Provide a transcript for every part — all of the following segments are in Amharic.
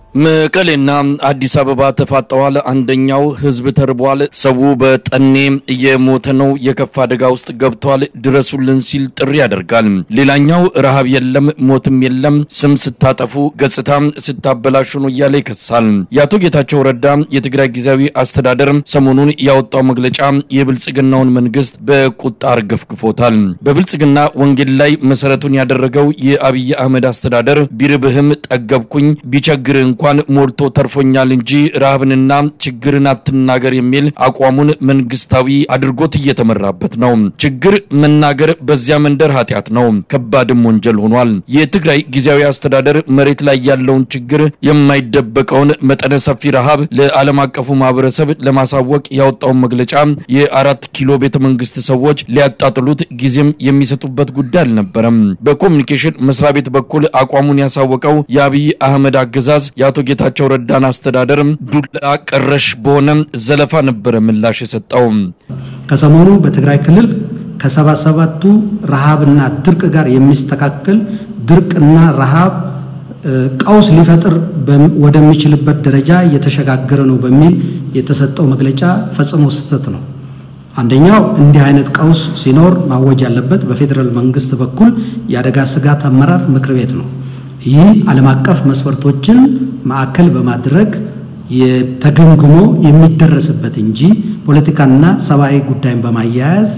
መቀሌና አዲስ አበባ ተፋጠዋል። አንደኛው ህዝብ ተርቧል። ሰው በጠኔ እየሞተ ነው። የከፋ አደጋ ውስጥ ገብቷል። ድረሱልን ሲል ጥሪ ያደርጋል። ሌላኛው ረሃብ የለም ሞትም የለም ስም ስታጠፉ ገጽታ ስታበላሹ ነው እያለ ይከሳል። የአቶ ጌታቸው ረዳ የትግራይ ጊዜያዊ አስተዳደር ሰሞኑን ያወጣው መግለጫ የብልጽግናውን መንግስት በቁጣ አርገፍግፎታል። በብልጽግና ወንጌል ላይ መሰረቱን ያደረገው የአብይ አህመድ አስተዳደር ቢርብህም ጠገብኩኝ ቢቸግርህ እንኳን ሞልቶ ተርፎኛል እንጂ ረሃብንና ችግርን አትናገር የሚል አቋሙን መንግስታዊ አድርጎት እየተመራበት ነው። ችግር መናገር በዚያ መንደር ኃጢአት ነው፣ ከባድም ወንጀል ሆኗል። የትግራይ ጊዜያዊ አስተዳደር መሬት ላይ ያለውን ችግር የማይደበቀውን መጠነ ሰፊ ረሃብ ለዓለም አቀፉ ማህበረሰብ ለማሳወቅ ያወጣውን መግለጫ የአራት ኪሎ ቤተ መንግስት ሰዎች ሊያጣጥሉት ጊዜም የሚሰጡበት ጉዳይ አልነበረም። በኮሚኒኬሽን መስሪያ ቤት በኩል አቋሙን ያሳወቀው የአብይ አህመድ አገዛዝ የአቶ ጌታቸው ረዳን አስተዳደር ዱላ ቀረሽ በሆነ ዘለፋ ነበረ ምላሽ የሰጠው። ከሰሞኑ በትግራይ ክልል ከሰባ ሰባቱ ረሃብና ድርቅ ጋር የሚስተካከል ድርቅና ረሃብ ቀውስ ሊፈጥር ወደሚችልበት ደረጃ እየተሸጋገረ ነው በሚል የተሰጠው መግለጫ ፈጽሞ ስህተት ነው። አንደኛው እንዲህ አይነት ቀውስ ሲኖር ማወጅ ያለበት በፌዴራል መንግስት በኩል የአደጋ ስጋት አመራር ምክር ቤት ነው። ይህ ዓለም አቀፍ መስፈርቶችን ማዕከል በማድረግ ተገምግሞ የሚደረስበት እንጂ ፖለቲካና ሰብአዊ ጉዳይን በማያያዝ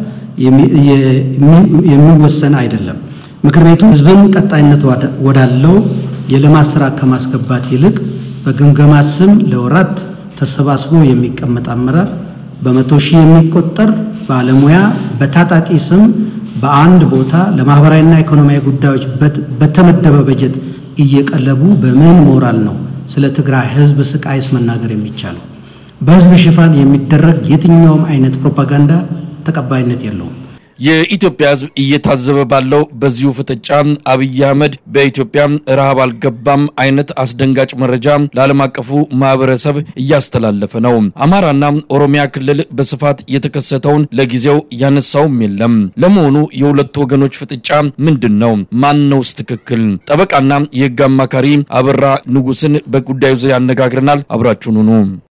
የሚወሰን አይደለም። ምክር ቤቱ ህዝብን ቀጣይነት ወዳለው የልማት ስራ ከማስገባት ይልቅ በግምገማ ስም ለወራት ተሰባስቦ የሚቀመጥ አመራር በመቶ ሺህ የሚቆጠር ባለሙያ በታጣቂ ስም በአንድ ቦታ ለማህበራዊና ኢኮኖሚያዊ ጉዳዮች በተመደበ በጀት እየቀለቡ በምን ሞራል ነው ስለ ትግራይ ህዝብ ስቃይስ መናገር የሚቻለው? በህዝብ ሽፋን የሚደረግ የትኛውም አይነት ፕሮፓጋንዳ ተቀባይነት የለውም። የኢትዮጵያ ህዝብ እየታዘበ ባለው በዚሁ ፍጥጫ አብይ አህመድ በኢትዮጵያ ረሃብ አልገባም አይነት አስደንጋጭ መረጃ ለዓለም አቀፉ ማህበረሰብ እያስተላለፈ ነው። አማራና ኦሮሚያ ክልል በስፋት የተከሰተውን ለጊዜው ያነሳውም የለም። ለመሆኑ የሁለቱ ወገኖች ፍጥጫ ምንድን ነው? ማን ነውስ ትክክል? ጠበቃና የህግ አማካሪ አበራ ንጉስን በጉዳዩ ዙሪያ ያነጋግረናል። አብራችሁን ሁኑ።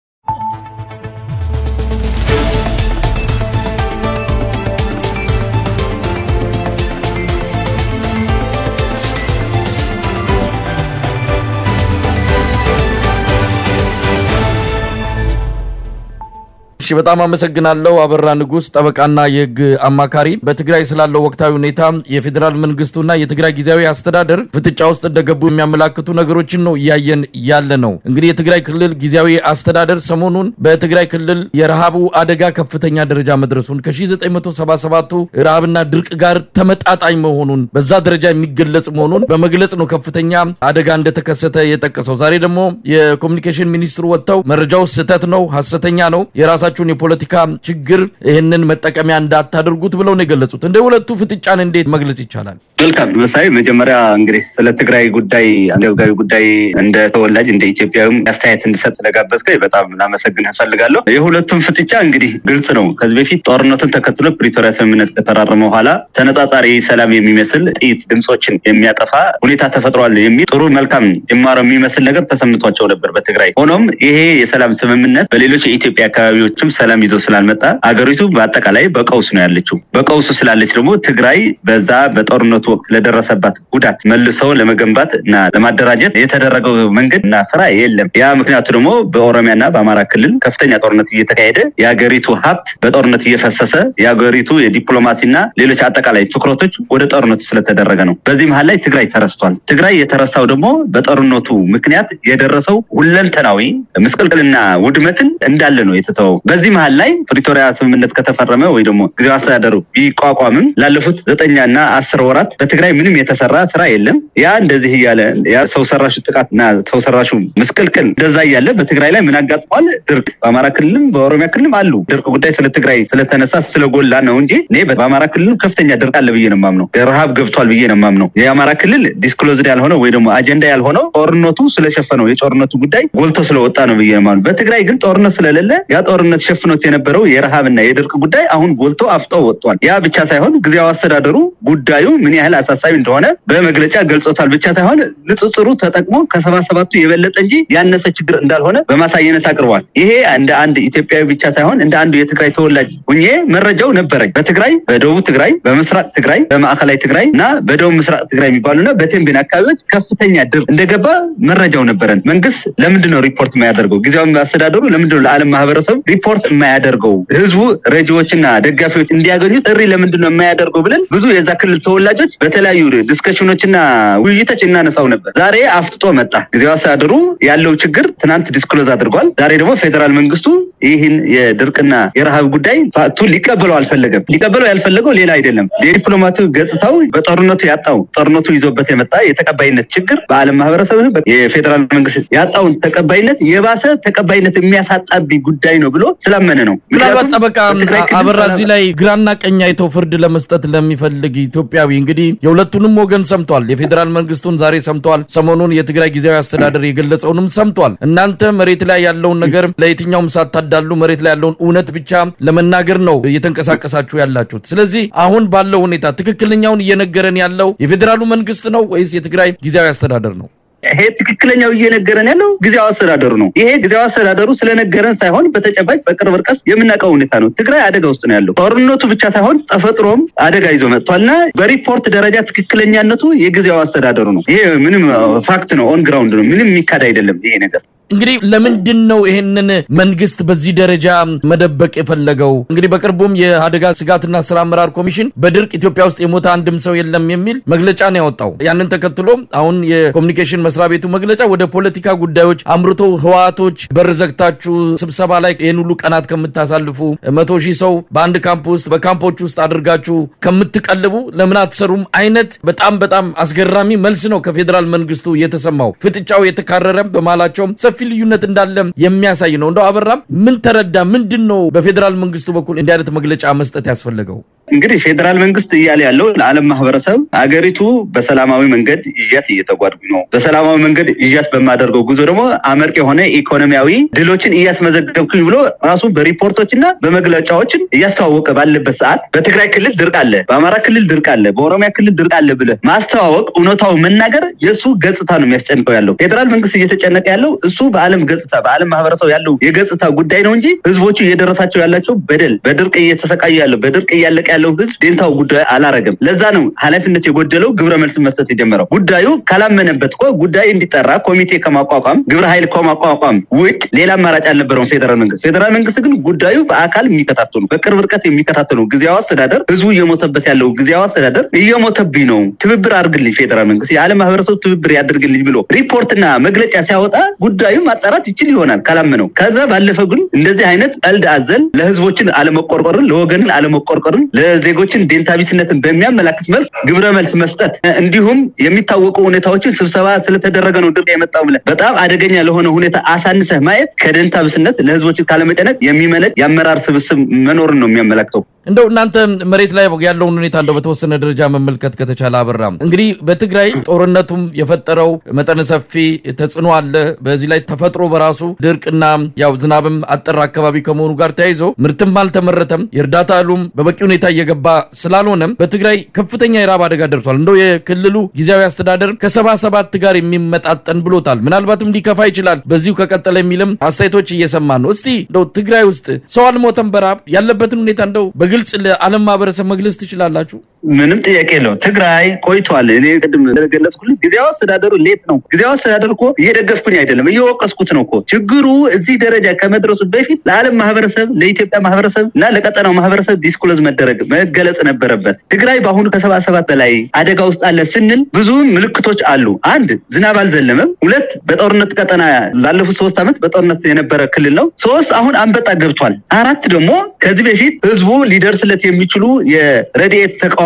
እሺ በጣም አመሰግናለሁ። አበራ ንጉስ ጠበቃና የህግ አማካሪ። በትግራይ ስላለው ወቅታዊ ሁኔታ የፌዴራል መንግስቱና የትግራይ ጊዜያዊ አስተዳደር ፍጥጫ ውስጥ እንደገቡ የሚያመላክቱ ነገሮችን ነው እያየን ያለ ነው። እንግዲህ የትግራይ ክልል ጊዜያዊ አስተዳደር ሰሞኑን በትግራይ ክልል የረሃቡ አደጋ ከፍተኛ ደረጃ መድረሱን ከ1977ቱ ረሃብና ድርቅ ጋር ተመጣጣኝ መሆኑን በዛ ደረጃ የሚገለጽ መሆኑን በመግለጽ ነው ከፍተኛ አደጋ እንደተከሰተ የጠቀሰው። ዛሬ ደግሞ የኮሚኒኬሽን ሚኒስትሩ ወጥተው መረጃው ስህተት ነው፣ ሀሰተኛ ነው የራሳቸውን የፖለቲካ ችግር ይህንን መጠቀሚያ እንዳታደርጉት ብለው ነው የገለጹት። እንደ ሁለቱ ፍጥጫን እንዴት መግለጽ ይቻላል? መልካም መሳይ፣ መጀመሪያ እንግዲህ ስለ ትግራይ ጉዳይ አንገብጋቢ ጉዳይ እንደ ተወላጅ እንደ ኢትዮጵያዊም አስተያየት እንድሰጥ ስለጋበዝከኝ በጣም ላመሰግን እፈልጋለሁ። የሁለቱም ፍጥጫ እንግዲህ ግልጽ ነው። ከዚህ በፊት ጦርነቱን ተከትሎ ፕሪቶሪያ ስምምነት ከተራረመ በኋላ ተነጻጻሪ ሰላም የሚመስል ጥይት ድምፆችን የሚያጠፋ ሁኔታ ተፈጥሯል የሚል ጥሩ መልካም ጅማሮ የሚመስል ነገር ተሰምቷቸው ነበር በትግራይ። ሆኖም ይሄ የሰላም ስምምነት በሌሎች የኢትዮጵያ አካባቢዎች ሰላም ይዞ ስላልመጣ አገሪቱ በአጠቃላይ በቀውስ ነው ያለችው። በቀውሱ ስላለች ደግሞ ትግራይ በዛ በጦርነቱ ወቅት ለደረሰባት ጉዳት መልሰው ለመገንባት እና ለማደራጀት የተደረገው መንገድ እና ስራ የለም። ያ ምክንያቱ ደግሞ በኦሮሚያና በአማራ ክልል ከፍተኛ ጦርነት እየተካሄደ የሀገሪቱ ሀብት በጦርነት እየፈሰሰ የሀገሪቱ የዲፕሎማሲና ሌሎች አጠቃላይ ትኩረቶች ወደ ጦርነቱ ስለተደረገ ነው። በዚህ መሀል ላይ ትግራይ ተረስቷል። ትግራይ የተረሳው ደግሞ በጦርነቱ ምክንያት የደረሰው ሁለንተናዊ ምስቅልቅልና ውድመትን እንዳለ ነው የተተወው። በዚህ መሀል ላይ ፕሪቶሪያ ስምምነት ከተፈረመ ወይ ደግሞ ጊዜያዊ አስተዳደሩ ቢቋቋምም ላለፉት ዘጠኛና አስር ወራት በትግራይ ምንም የተሰራ ስራ የለም። ያ እንደዚህ እያለ ያ ሰው ሰራሹ ጥቃትና ሰው ሰራሹ ምስቅልቅል እንደዛ እያለ በትግራይ ላይ ምን አጋጥሟል? ድርቅ በአማራ ክልልም በኦሮሚያ ክልልም አሉ። ድርቅ ጉዳይ ስለ ትግራይ ስለተነሳ ስለጎላ ነው እንጂ እኔ በአማራ ክልልም ከፍተኛ ድርቅ አለ ብዬ ነው የማምነው። ረሃብ ገብቷል ብዬ ነው የማምነው። የአማራ ክልል ዲስክሎዝድ ያልሆነው ወይ ደግሞ አጀንዳ ያልሆነው ጦርነቱ ስለሸፈነው የጦርነቱ ጉዳይ ጎልቶ ስለወጣ ነው ብዬ ነው የማምነው። በትግራይ ግን ጦርነት ስለሌለ ያ ጦርነት ሸፍኖት የነበረው የረሃብና የድርቅ ጉዳይ አሁን ጎልቶ አፍጦ ወጥቷል። ያ ብቻ ሳይሆን ጊዜያዊ አስተዳደሩ ጉዳዩ ምን ያህል አሳሳቢ እንደሆነ በመግለጫ ገልጾታል። ብቻ ሳይሆን ንጽጽሩ ተጠቅሞ ከሰባ ሰባቱ የበለጠ እንጂ ያነሰ ችግር እንዳልሆነ በማሳየነት አቅርቧል። ይሄ እንደ አንድ ኢትዮጵያዊ ብቻ ሳይሆን እንደ አንዱ የትግራይ ተወላጅ ሁኜ መረጃው ነበረኝ። በትግራይ በደቡብ ትግራይ፣ በምስራቅ ትግራይ፣ በማዕከላዊ ትግራይ እና በደቡብ ምስራቅ ትግራይ የሚባሉና በቴምቤን አካባቢዎች ከፍተኛ ድርቅ እንደገባ መረጃው ነበረን። መንግስት ለምንድን ነው ሪፖርት የማያደርገው? ጊዜያዊ አስተዳደሩ ለምንድን ነው ለዓለም ማህበረሰብ ሪፖርት የማያደርገው? ህዝቡ ረጂዎችና ደጋፊዎች እንዲያገኙ ጥሪ ለምንድን ነው የማያደርገው ብለን ብዙ የዛ ክልል ተወላጆች በተለያዩ ዲስከሽኖችና ውይይቶች እናነሳው ነበር። ዛሬ አፍጥጦ መጣ። ጊዜያዊ አስተዳደሩ ያለው ችግር ትናንት ዲስክሎዝ አድርጓል። ዛሬ ደግሞ ፌዴራል መንግስቱ ይህን የድርቅና የረሃብ ጉዳይ ፋክቱ ሊቀበለው አልፈለገም። ሊቀበለው ያልፈለገው ሌላ አይደለም። የዲፕሎማቱ ገጽታው በጦርነቱ ያጣው ጦርነቱ ይዞበት የመጣ የተቀባይነት ችግር በዓለም ማህበረሰብ የፌዴራል መንግስት ያጣውን ተቀባይነት የባሰ ተቀባይነት የሚያሳጣብኝ ጉዳይ ነው ብሎ ስላመነ ነው። ምናልባት ጠበቃ አበራ እዚህ ላይ ግራና ቀኝ አይተው ፍርድ ለመስጠት ለሚፈልግ ኢትዮጵያዊ እንግዲህ የሁለቱንም ወገን ሰምቷል። የፌዴራል መንግስቱን ዛሬ ሰምተዋል። ሰሞኑን የትግራይ ጊዜያዊ አስተዳደር የገለጸውንም ሰምቷል። እናንተ መሬት ላይ ያለውን ነገር ለየትኛውም ሳታዳሉ መሬት ላይ ያለውን እውነት ብቻ ለመናገር ነው እየተንቀሳቀሳችሁ ያላችሁት። ስለዚህ አሁን ባለው ሁኔታ ትክክለኛውን እየነገረን ያለው የፌዴራሉ መንግስት ነው ወይስ የትግራይ ጊዜያዊ አስተዳደር ነው? ይሄ ትክክለኛው እየነገረን ያለው ጊዜያዊ አስተዳደሩ ነው። ይሄ ጊዜያዊ አስተዳደሩ ስለነገረን ሳይሆን በተጨባጭ በቅርብ ርቀት የምናውቀው ሁኔታ ነው። ትግራይ አደጋ ውስጥ ነው ያለው። ጦርነቱ ብቻ ሳይሆን ተፈጥሮም አደጋ ይዞ መጥቷልና በሪፖርት ደረጃ ትክክለኛነቱ የጊዜያዊ አስተዳደሩ ነው። ይሄ ምንም ፋክት ነው፣ ኦን ግራውንድ ነው። ምንም የሚካድ አይደለም ይሄ ነገር። እንግዲህ ለምንድን ነው ይሄንን መንግስት በዚህ ደረጃ መደበቅ የፈለገው? እንግዲህ በቅርቡም የአደጋ ስጋትና ስራ አመራር ኮሚሽን በድርቅ ኢትዮጵያ ውስጥ የሞተ አንድም ሰው የለም የሚል መግለጫ ነው ያወጣው። ያንን ተከትሎ አሁን የኮሚኒኬሽን መስሪያ ቤቱ መግለጫ ወደ ፖለቲካ ጉዳዮች አምርቶ ህወሓቶች በር ዘግታችሁ ስብሰባ ላይ ይህን ሁሉ ቀናት ከምታሳልፉ መቶ ሺህ ሰው በአንድ ካምፕ ውስጥ በካምፖች ውስጥ አድርጋችሁ ከምትቀልቡ ለምን አትሰሩም አይነት በጣም በጣም አስገራሚ መልስ ነው ከፌዴራል መንግስቱ የተሰማው። ፍጥጫው የተካረረም በመሃላቸውም ሰፊ ልዩነት እንዳለ የሚያሳይ ነው። እንደው አበራም ምን ተረዳ? ምንድን ነው በፌዴራል መንግስቱ በኩል እንዲህ አይነት መግለጫ መስጠት ያስፈለገው? እንግዲህ ፌዴራል መንግስት እያለ ያለው ለዓለም ማህበረሰብ አገሪቱ በሰላማዊ መንገድ ይዣት እየተጓድጉ ነው። በሰላማዊ መንገድ ይዣት በማደርገው ጉዞ ደግሞ አመርቂ የሆነ ኢኮኖሚያዊ ድሎችን እያስመዘገብኩኝ ብሎ ራሱ በሪፖርቶችና በመግለጫዎችን እያስተዋወቀ ባለበት ሰዓት በትግራይ ክልል ድርቅ አለ፣ በአማራ ክልል ድርቅ አለ፣ በኦሮሚያ ክልል ድርቅ አለ ብለህ ማስተዋወቅ እውነታው መናገር የእሱ ገጽታ ነው የሚያስጨንቀው ያለው። ፌዴራል መንግስት እየተጨነቀ ያለው እሱ በዓለም ገጽታ በዓለም ማህበረሰብ ያለው የገጽታ ጉዳይ ነው እንጂ ህዝቦቹ እየደረሳቸው ያላቸው በደል በድርቅ እየተሰቃዩ ያለው በድርቅ እያለቀ ያለው ህዝብ ዴንታው ጉዳዩ አላረገም። ለዛ ነው ኃላፊነት የጎደለው ግብረ መልስ መስጠት የጀመረው። ጉዳዩ ካላመነበት እኮ ጉዳይ እንዲጠራ ኮሚቴ ከማቋቋም ግብረ ኃይል ከማቋቋም ውጭ ሌላ አማራጭ አልነበረውም ፌዴራል መንግስት። ፌዴራል መንግስት ግን ጉዳዩ በአካል የሚከታተሉ በቅርብ ርቀት የሚከታተሉ ጊዜያዊ አስተዳደር ህዝቡ እየሞተበት ያለው ጊዜያዊ አስተዳደር እየሞተብኝ ነው፣ ትብብር አድርግልኝ ፌዴራል መንግስት የዓለም ማህበረሰብ ትብብር ያድርግልኝ ብሎ ሪፖርትና መግለጫ ሲያወጣ ጉዳዩ ማጣራት ይችል ይሆናል ካላመነው። ከዛ ባለፈ ግን እንደዚህ አይነት ቀልድ አዘል ለህዝቦችን አለመቆርቆርን ለወገንን አለመቆርቆርን ለዜጎችን ዴንታቢስነትን በሚያመላክት መልክ ግብረ መልስ መስጠት እንዲሁም የሚታወቁ ሁኔታዎችን ስብሰባ ስለተደረገ ነው ድርቅ የመጣው ብለህ በጣም አደገኛ ለሆነ ሁኔታ አሳንሰህ ማየት ከደንታቢስነት ለህዝቦችን ካለመጨነቅ የሚመነጭ የአመራር ስብስብ መኖርን ነው የሚያመላክተው። እንደው እናንተ መሬት ላይ ያለውን ሁኔታ እንደው በተወሰነ ደረጃ መመልከት ከተቻለ አበራም፣ እንግዲህ በትግራይ ጦርነቱም የፈጠረው መጠነ ሰፊ ተጽዕኖ አለ። በዚህ ላይ ተፈጥሮ በራሱ ድርቅና ያው ዝናብም አጠር አካባቢ ከመሆኑ ጋር ተያይዞ ምርትም አልተመረተም፣ የእርዳታ እህሉም በበቂ ሁኔታ እየገባ ስላልሆነም በትግራይ ከፍተኛ የራብ አደጋ ደርሷል። እንደው የክልሉ ጊዜያዊ አስተዳደር ከሰባ ሰባት ጋር የሚመጣጠን ብሎታል። ምናልባትም ሊከፋ ይችላል በዚሁ ከቀጠለ የሚልም አስተያየቶች እየሰማን ነው። እስቲ እንደው ትግራይ ውስጥ ሰው አልሞተም በረሃብ ያለበትን ሁኔታ እንደው ግልጽ ለዓለም ማህበረሰብ መግለጽ ትችላላችሁ? ምንም ጥያቄ የለው። ትግራይ ቆይቷል። እኔ ቅድም እንደገለጽኩልህ ጊዜያዊ አስተዳደሩ ሌት ነው። ጊዜያዊ አስተዳደር እኮ እየደገፍኩኝ አይደለም እየወቀስኩት ነው እኮ። ችግሩ እዚህ ደረጃ ከመድረሱ በፊት ለዓለም ማህበረሰብ፣ ለኢትዮጵያ ማህበረሰብ እና ለቀጠናው ማህበረሰብ ዲስክሎዝ መደረግ መገለጽ ነበረበት። ትግራይ በአሁኑ ከሰባ ሰባት በላይ አደጋ ውስጥ አለ ስንል ብዙ ምልክቶች አሉ። አንድ ዝናብ አልዘለመም። ሁለት በጦርነት ቀጠና ላለፉት ሶስት ዓመት በጦርነት የነበረ ክልል ነው። ሶስት አሁን አንበጣ ገብቷል። አራት ደግሞ ከዚህ በፊት ህዝቡ ሊደርስለት የሚችሉ የረድኤት ተቃውሞ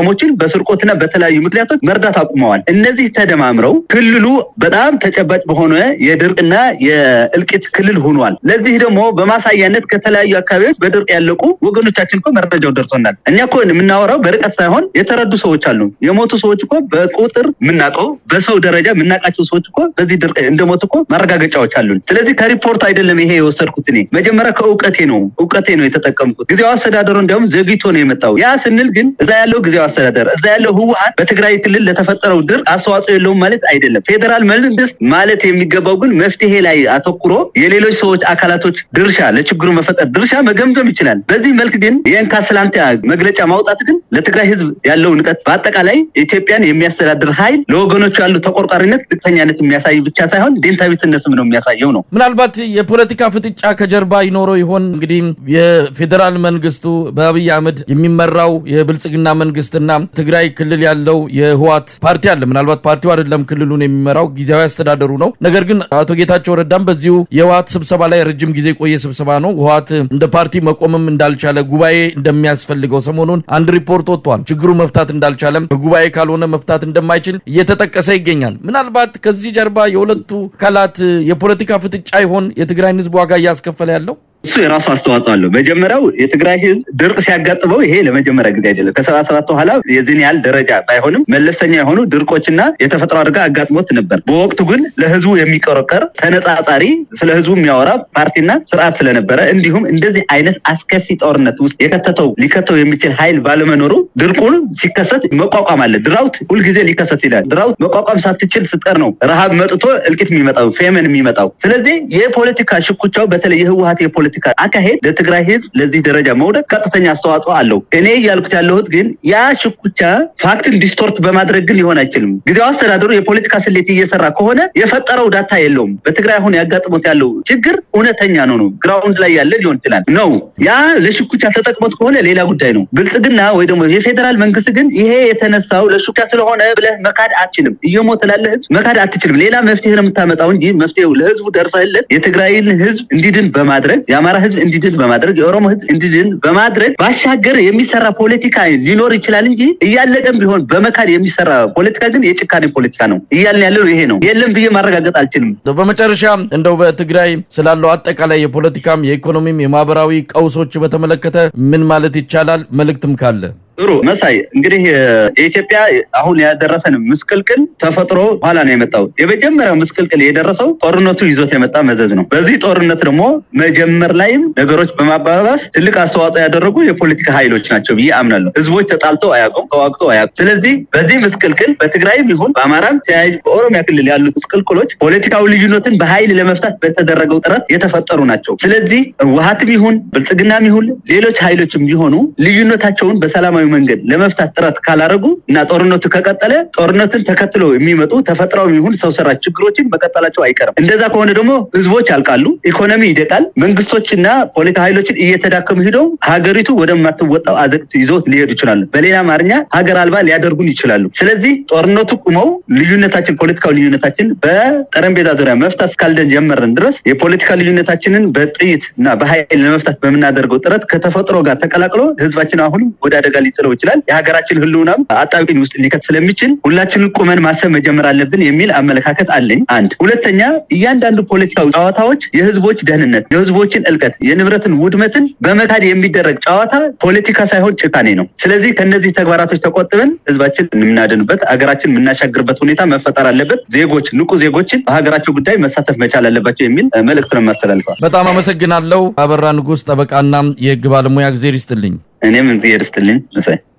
ደካሞችን በስርቆትና በተለያዩ ምክንያቶች መርዳት አቁመዋል። እነዚህ ተደማምረው ክልሉ በጣም ተጨባጭ በሆነ የድርቅና የእልቂት ክልል ሆኗል። ለዚህ ደግሞ በማሳያነት ከተለያዩ አካባቢዎች በድርቅ ያለቁ ወገኖቻችን እኮ መረጃው ደርሶናል። እኛ እኮ የምናወራው በርቀት ሳይሆን የተረዱ ሰዎች አሉ። የሞቱ ሰዎች እኮ በቁጥር የምናውቀው በሰው ደረጃ የምናውቃቸው ሰዎች እኮ በዚህ ድርቅ እንደሞቱ እኮ ማረጋገጫዎች አሉን። ስለዚህ ከሪፖርቱ አይደለም ይሄ የወሰድኩት እኔ መጀመሪያ ከእውቀቴ ነው እውቀቴ ነው የተጠቀምኩት። ጊዜያዊ አስተዳደሩ እንዲያውም ዘግይቶ ነው የመጣው። ያ ስንል ግን እዛ ያለው ጊዜያዊ አስተዳደር እዛ ያለው ህወሀት በትግራይ ክልል ለተፈጠረው ድርቅ አስተዋጽኦ የለውም ማለት አይደለም። ፌዴራል መንግስት ማለት የሚገባው ግን መፍትሄ ላይ አተኩሮ የሌሎች ሰዎች አካላቶች ድርሻ ለችግሩ መፈጠር ድርሻ መገምገም ይችላል። በዚህ መልክ ግን የእንካ ስላንታ መግለጫ ማውጣት ግን ለትግራይ ህዝብ ያለው ንቀት በአጠቃላይ ኢትዮጵያን የሚያስተዳድር ኃይል ለወገኖቹ ያሉ ተቆርቋሪነት፣ ዝቅተኛነት የሚያሳይ ብቻ ሳይሆን ዴንታዊትነትም ነው የሚያሳየው ነው። ምናልባት የፖለቲካ ፍጥጫ ከጀርባ ይኖረው ይሆን? እንግዲህ የፌዴራል መንግስቱ በአብይ አህመድ የሚመራው የብልጽግና መንግስትና ትግራይ ክልል ያለው የህዋት ፓርቲ አለ። ምናልባት ፓርቲው አይደለም ክልሉን የሚመራው ጊዜያዊ አስተዳደሩ ነው። ነገር ግን አቶ ጌታቸው ረዳም በዚሁ የህዋት ስብሰባ ላይ ረጅም ጊዜ የቆየ ስብሰባ ነው። ህዋት እንደ ፓርቲ መቆምም እንዳልቻለ ጉባኤ እንደሚያስፈልገው ሰሞኑን አንድ ሪፖርት ወጥቷል። ችግሩ መፍታት እንዳልቻለም በጉባኤ ካልሆነ መፍታት እንደማይችል እየተጠቀሰ ይገኛል። ምናልባት ከዚህ ጀርባ የሁለቱ አካላት የፖለቲካ ፍጥጫ ይሆን የትግራይን ህዝብ ዋጋ እያስከፈለ ያለው? እሱ የራሱ አስተዋጽኦ አለው። መጀመሪያው የትግራይ ህዝብ ድርቅ ሲያጋጥመው ይሄ ለመጀመሪያ ጊዜ አይደለም። ከሰባ ሰባት በኋላ የዚህን ያህል ደረጃ ባይሆንም መለስተኛ የሆኑ ድርቆችና የተፈጥሮ አደጋ አጋጥሞት ነበር። በወቅቱ ግን ለህዝቡ የሚቆረቀር ተነጻጻሪ፣ ስለ ህዝቡ የሚያወራ ፓርቲና ስርዓት ስለነበረ እንዲሁም እንደዚህ አይነት አስከፊ ጦርነት ውስጥ የከተተው ሊከተው የሚችል ኃይል ባለመኖሩ ድርቁን ሲከሰት መቋቋም አለ። ድራውት ሁልጊዜ ሊከሰት ይላል። ድራውት መቋቋም ሳትችል ስትቀር ነው ረሃብ መጥቶ እልቂት የሚመጣው ፌመን የሚመጣው። ስለዚህ የፖለቲካ ሽኩቻው በተለይ የህወሀት የፖለቲካ አካሄድ ለትግራይ ህዝብ ለዚህ ደረጃ መውደቅ ቀጥተኛ አስተዋጽኦ አለው። እኔ እያልኩት ያለሁት ግን ያ ሽኩቻ ፋክትን ዲስቶርት በማድረግ ግን ሊሆን አይችልም። ጊዜያዊ አስተዳደሩ የፖለቲካ ስሌት እየሰራ ከሆነ የፈጠረው ዳታ የለውም። በትግራይ አሁን ያጋጥሞት ያለው ችግር እውነተኛ ነው ነው ግራውንድ ላይ ያለ ሊሆን ይችላል ነው ያ ለሽኩቻ ተጠቅሞት ከሆነ ሌላ ጉዳይ ነው። ብልጽግና ወይ ደግሞ የፌዴራል መንግስት ግን ይሄ የተነሳው ለሽኩቻ ስለሆነ ብለህ መካድ አትችልም። እየሞተ ላለ ህዝብ መካድ አትችልም። ሌላ መፍትሄ ነው የምታመጣው እንጂ መፍትሄው ለህዝቡ ደርሰህለት የትግራይን ህዝብ እንዲድን በማድረግ የአማራ ህዝብ እንዲድን በማድረግ የኦሮሞ ህዝብ እንዲድን በማድረግ ባሻገር የሚሰራ ፖለቲካ ሊኖር ይችላል እንጂ እያለቀም ቢሆን በመካድ የሚሰራ ፖለቲካ ግን የጭካኔ ፖለቲካ ነው። እያልን ያለው ይሄ ነው። የለም ብዬ ማረጋገጥ አልችልም። በመጨረሻ እንደው በትግራይ ስላለው አጠቃላይ የፖለቲካም የኢኮኖሚም የማህበራዊ ቀውሶች በተመለከተ ምን ማለት ይቻላል? መልእክትም ካለ ጥሩ መሳይ፣ እንግዲህ የኢትዮጵያ አሁን ያደረሰን ምስቅልቅል ተፈጥሮ ኋላ ነው የመጣው። የመጀመሪያው ምስቅልቅል የደረሰው ጦርነቱ ይዞት የመጣ መዘዝ ነው። በዚህ ጦርነት ደግሞ መጀመር ላይም ነገሮች በማባባስ ትልቅ አስተዋጽኦ ያደረጉ የፖለቲካ ኃይሎች ናቸው ብዬ አምናለሁ። ህዝቦች ተጣልተው አያውቁም፣ ተዋግተው አያውቁም። ስለዚህ በዚህ ምስቅልቅል በትግራይም ይሁን በአማራም ተያያዥ በኦሮሚያ ክልል ያሉት ምስቅልቅሎች ፖለቲካዊ ልዩነትን በኃይል ለመፍታት በተደረገው ጥረት የተፈጠሩ ናቸው። ስለዚህ ህወሓትም ይሁን ብልጽግናም ይሁን ሌሎች ኃይሎችም ቢሆኑ ልዩነታቸውን በሰላማዊ መንገድ ለመፍታት ጥረት ካላደረጉ እና ጦርነቱ ከቀጠለ ጦርነትን ተከትሎ የሚመጡ ተፈጥሯዊ ይሁን ሰው ሰራሽ ችግሮችን መቀጠላቸው አይቀርም። እንደዛ ከሆነ ደግሞ ህዝቦች ያልቃሉ፣ ኢኮኖሚ ይደቃል፣ መንግስቶችና ፖለቲካ ኃይሎችን እየተዳከሙ ሂደው ሀገሪቱ ወደማትወጣው አዘቅት ይዞት ሊሄዱ ይችላሉ። በሌላ አማርኛ ሀገር አልባ ሊያደርጉን ይችላሉ። ስለዚህ ጦርነቱ ቁመው ልዩነታችን ፖለቲካዊ ልዩነታችን በጠረጴዛ ዙሪያ መፍታት እስካልጀመርን ድረስ የፖለቲካ ልዩነታችንን በጥይት እና በኃይል ለመፍታት በምናደርገው ጥረት ከተፈጥሮ ጋር ተቀላቅሎ ህዝባችን አሁንም ወደ አደጋ ሊጥለው ይችላል። የሀገራችን ህልውናም አጣብቂኝ ውስጥ ሊከት ስለሚችል ሁላችንን ቁመን ማሰብ መጀመር አለብን የሚል አመለካከት አለኝ። አንድ ሁለተኛ፣ እያንዳንዱ ፖለቲካዊ ጨዋታዎች የህዝቦች ደህንነት፣ የህዝቦችን እልቀት፣ የንብረትን ውድመትን በመካድ የሚደረግ ጨዋታ ፖለቲካ ሳይሆን ጭካኔ ነው። ስለዚህ ከነዚህ ተግባራቶች ተቆጥበን ህዝባችን የምናድንበት ሀገራችን የምናሻግርበት ሁኔታ መፈጠር አለበት። ዜጎች ንቁ ዜጎችን በሀገራቸው ጉዳይ መሳተፍ መቻል አለባቸው የሚል መልእክት ነው የማስተላልፈዋል። በጣም አመሰግናለሁ። አበራ ንጉስ ጠበቃና የህግ ባለሙያ ጊዜ ይስጥልኝ። እኔም እዚህ ርስትልኝ መሳይ